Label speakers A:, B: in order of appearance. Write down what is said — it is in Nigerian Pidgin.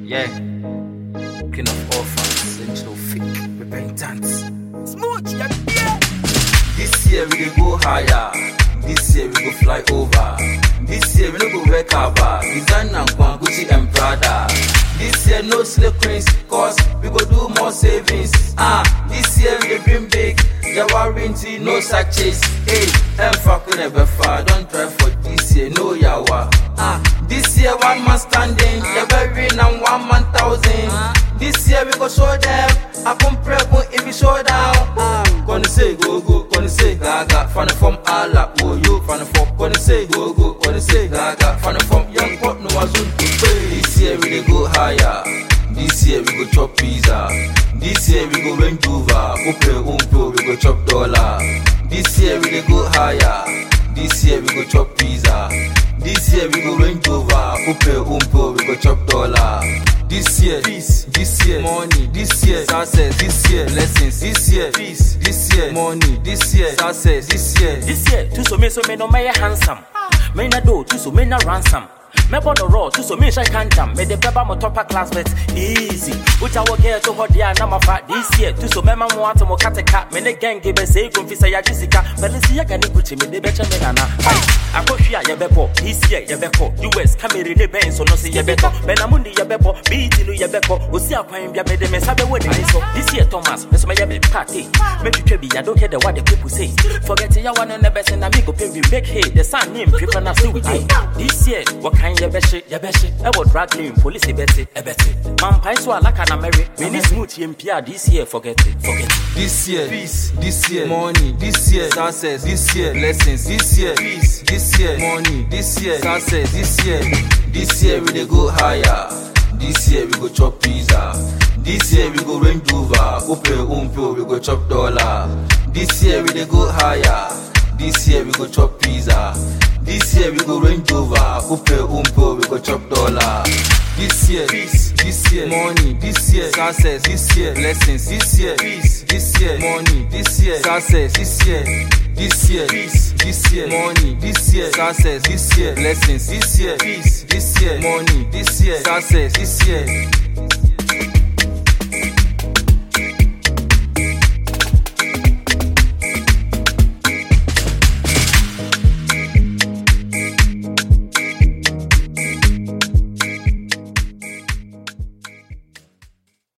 A: Yeah. King of orphans, angel fake, repentance.
B: Smooch, yeah, yeah.
A: This year we dey go higher. This year we go fly over. This year we no go wear kaba. Design and Kwan, Gucci and Prada. This year no slave queens, cause we go do more savings. Ah, this year we dey dream big. Jawarinti, no sachets. Hey, Emfa never far. Don't try for this year, no yawa. Ah, this year one man standing, yeah, very now one man thousand. This year we go show them. I come pregnant if we show down. Ah, gonna say go go, gonna say gaga. Fan from Allah, oh yo, fan from. Gonna say go go, gonna say gaga. Fan from young pot no one soon to pay. This year we dey go higher. This year we go chop pizza. This year we go Range Rover. Open umpo, we go chop dollar. This year we dey go higher. This year we go chop pizza. This year we go Range Rover. Open umpo, we go chop dollar. This year, peace. This year, money. This year, success. This year, blessings. This year, peace. This year, money. This year, success. This year,
B: This year, tu so me so me no me handsome. Me na do, tu so me na ransom. Me born no raw, tu so me shine can jam. Me de beba mo topper class bet easy. Ucha wo get to hot dia na ma fa this year. Tu so me ma mo ato mo kate cat. Me ne gang give say gon fi say ya jisika. But let's see ya gani gucci me de becha me nana. Akohwia ye bebo, this year ye beko. US Camry ne ben so no say ye beko. Benamundi ye bebo, BT no ye beko. Osi akwan bia me de me sabe we ni so. This year Thomas, me so me ye be party. Me twitwe bi I don't care the what the people say. Forget ya one on the best and me go pay we make hay. The sun name people na so we dey. This year, what kind ye be shit, ye be shit. E wo drag name police e beti, e beti. Man pai so alaka na merry. Me ni smooth ye mpia this year forget it, forget it.
A: This year, peace. This year, money. This year, success. This year, blessings. This year, peace. This year, money. This year, success. This year, this year we dey go higher. This year we go chop pizza. This year we go Range Rover. Open umpo, we go chop dollar. This year we dey go higher. This year we go chop pizza. This year we go Range Rover. Open umpo, we go chop dollar. This year, peace. This year, money. This year, success. This year, blessings. This year, peace. This year, money. This year, success. This year, this year, peace. This year, money. This year, success. This year, blessings. This year, peace. This year, money. This year, success. This year.